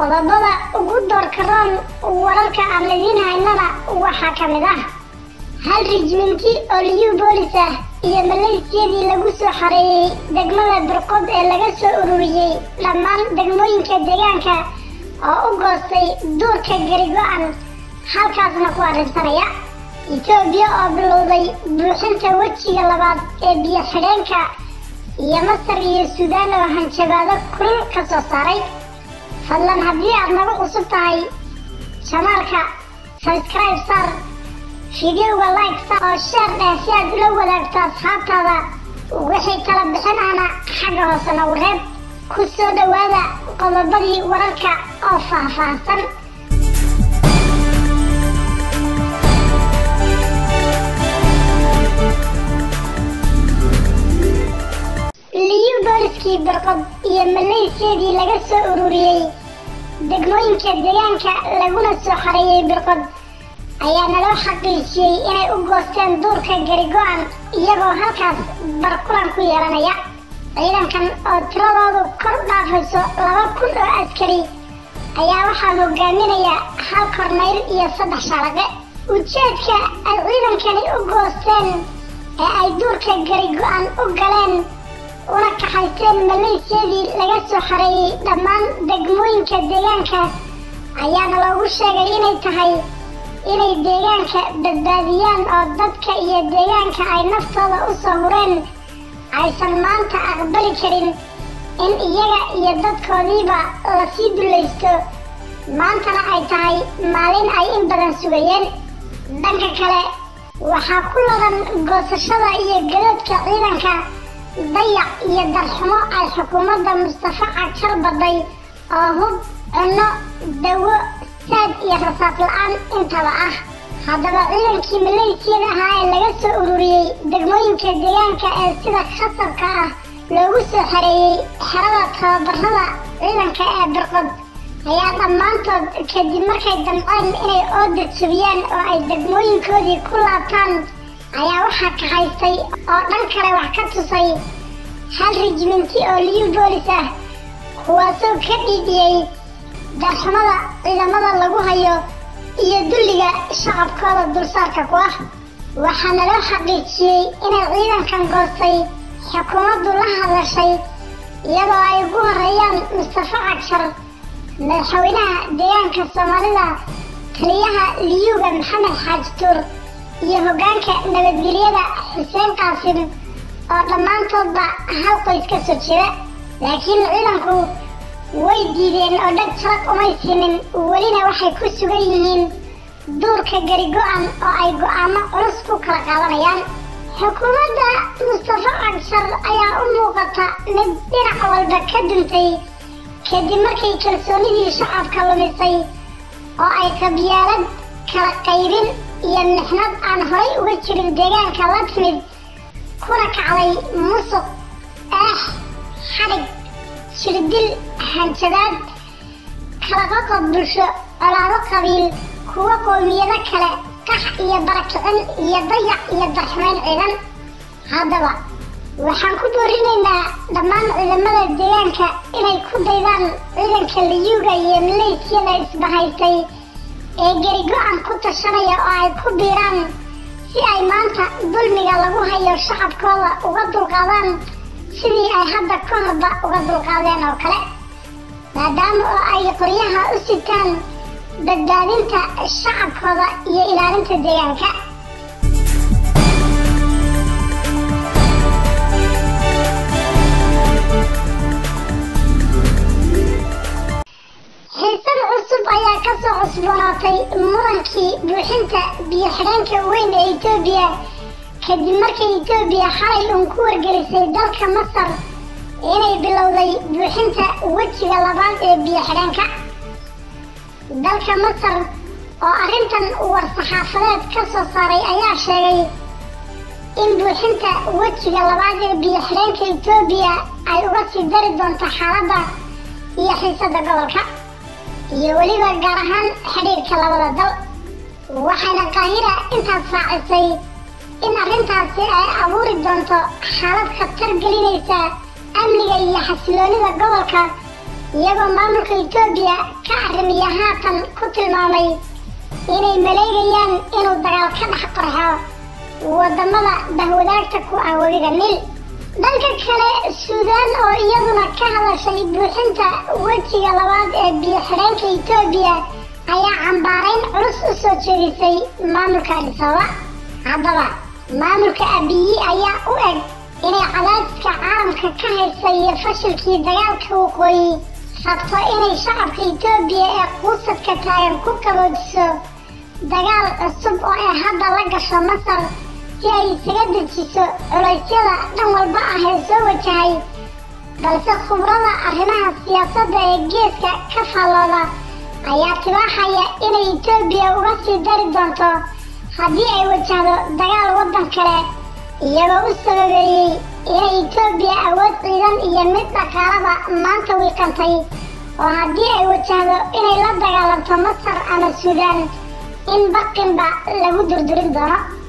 qodobada ugu doorka roon wararka aan idiin haynana waxaa ka mid ah hal rijminti oo liyu boolis ah iyo maleysiyadii lagu soo xareeyey degmada burqod ee laga soo ururiyey dhammaan degmooyinka deegaanka oo u goostay duurka garigo-an halkaasna ku arrinsanaya etoobiya oo bilowday buuxinta wejiga labaad ee biyo xidheenka iyo masar iyo suudaan oo hanjabaado kulul ka soo saaray fadlan haddii aad nagu cusub tahay janaalka sabscribe sar fideoga like sar oo sheer dheh si aad ula wadaagto asxaabtaada wixii kala bixinana xagga hoose nagu reeb ku soo dhowaada qodobadii wararka oo faahfaahsan liyu booliskii birqod iyo maleysiyadii laga soo ururiyey degmooyinka deegaanka laguna soo xareeyey birqod ayaa naloo xaqiijiyey inay u goosteen duurka garigo-an iyagoo halkaas barkulan ku yeelanaya ciidankan oo tiradoodu kor u dhaafayso laba kun oo askari ayaa waxaa hogaaminaya hal kornayl iyo saddex shaalaqe ujeedka ay ciidankani u goosteen ee ay duurka garigo-an u galeen una kaxaysteen maleysiyadii laga soo xareeyey dhammaan degmooyinka deegaanka ayaana loogu sheegay inay tahay inay deegaanka badbaadiyaan oo dadka iyo deegaanka ay naftooda u soo hureen aysan maanta aqbali karin in iyaga iyo dadkoodiiba lasii dullaysto maantana ay tahay maalin ay in badan sugayeen dhanka kale waxaa ku ladan goosashada iyo gadoodka ciidanka dayac iyo darxumo ay xukuumadda mustafa cajar baday oo hub cunno dawo saad iyo rasaas la-aan intaba ah haddaba ciidankii maleysiyada ahaa ee laga soo ururiyey degmooyinka deegaanka ee sida khasabka ah loogu soo xareeyey xerada tababarada ciidanka ee birqod ayaa dhammaantood kadib markay damceen inay ooda jabiyaan oo ay degmooyinkoodii ku laabtaan ayaa waxaa kahaystay oo dhan kale wax ka tusay hal rijminti oo liyu boolis ah kuwaasoo ka dhiidiyey darxumada ciidamada lagu hayo iyo dulliga shacabkooda dulsaarka ku ah waxaana loo xaqiijiyey inay ciidankan goostay xukuumaddu la hadashay iyadoo ay ugu horeeyaan mustafa cajar madaxweynaha deegaanka soomaalida taliyaha liyuga maxamed xaaji tuur iyo hoggaanka nabadgelyada xuseen qaasim oo dhammaantoodba hal qoys ka soo jeeda laakiin ciidanku way diideen oo dhag jarag umay siinin welina waxay ku sugan yihiin duurka garigo-an oo ay go-aamo culus ku kala qaadanayaan xukuumadda mustafa cagsar ayaa u muuqata mid dhinac walba ka duntay kadib markay kalsoonidii shacabka lumisay oo ay qabyaalad kala qaybin iyo mixnad aan horay uga jirin deegaanka la timid kuna kacday musuq eex xadhig jirdil hanjadaad kala qoqob bulsho colaado qabiil kuwa qoomiyado kale qax iyo barakicin iyo dayac iyo darxumeyn ciidan haddaba waxaan ku boorinaynaa dhammaan ciidamada deegaanka inay ku daydaan ciidanka liyuga iyo maleysiyada isbahaystay ee garigo-an ku tashanaya oo ay ku biiraan si ay maanta dulmiga lagu hayo shacabkooda uga dulqaadaan sidii ay hadda ka horba uga dulqaadeen oo kale maadaama oo ay qoryaha u sitaan badbaadinta shacabkooda iyo ilaalinta deegaanka xiisad cusub ayaa ka soo cusboonaatay murankii buuxinta biyo xidheenka weyn ee etoobiya kadib markay etoobiya xalay uun ku wargelisay dalka masar inay bilowday buuxinta wejiga labaad ee biyo xidheenka dalka masar oo arrintan war-saxaafadeed ka soo saaray ayaa sheegay in buuxinta wejiga labaad ee biyo xidheenka etoobiya ay uga sii dari doonto xaaladda iyo xiisadda gobolka iyo weliba gaar ahaan xidhiirka labada dal waxayna qaahira intaas raacisay in arrintaasi ay abuuri doonto xaalad khatar gelinaysa amniga iyo xasiloonida gobolka iyagoo maamulka etoobiya ka arrimiya haatan ku tilmaamay inay maleegayaan inuu dagaal ka dhex qarxo wadamada bahwadaagta ku ah webiga nil dhanka kale suudaan oo iyaduna ka hadashay buuxinta wejiga labaad ee biyo xidheenka etoobiya ayaa cambaarayn culus u soo jeedisay maamulka adisababa haddaba maamulka abiyi ayaa u eg inay cadaadiska caalamka ka haysa iyo fashilkii dagaalka waqooyi rabto inay shacabka etoobiya ee quusadka taagan ku kaboojiso dagaal cusub oo ay hadda la gasho masar si ay isaga dejiso culaysyada dhan walba ah ee soo wajahay balse khubrada arrimaha siyaasadda ee geeska ka faallooda ayaa tibaaxaya inay etoobiya uga sii dari doonto haddii ay wajahdo dagaal waddan kale iyagoo u sababeeyey inay etoobiya awood ciidan iyo mid dhaqaalaba maanta wiiqantay oo haddii ay wajahdo inay la dagaalanto masar ama suudaan in baqinba lagu durdurin doono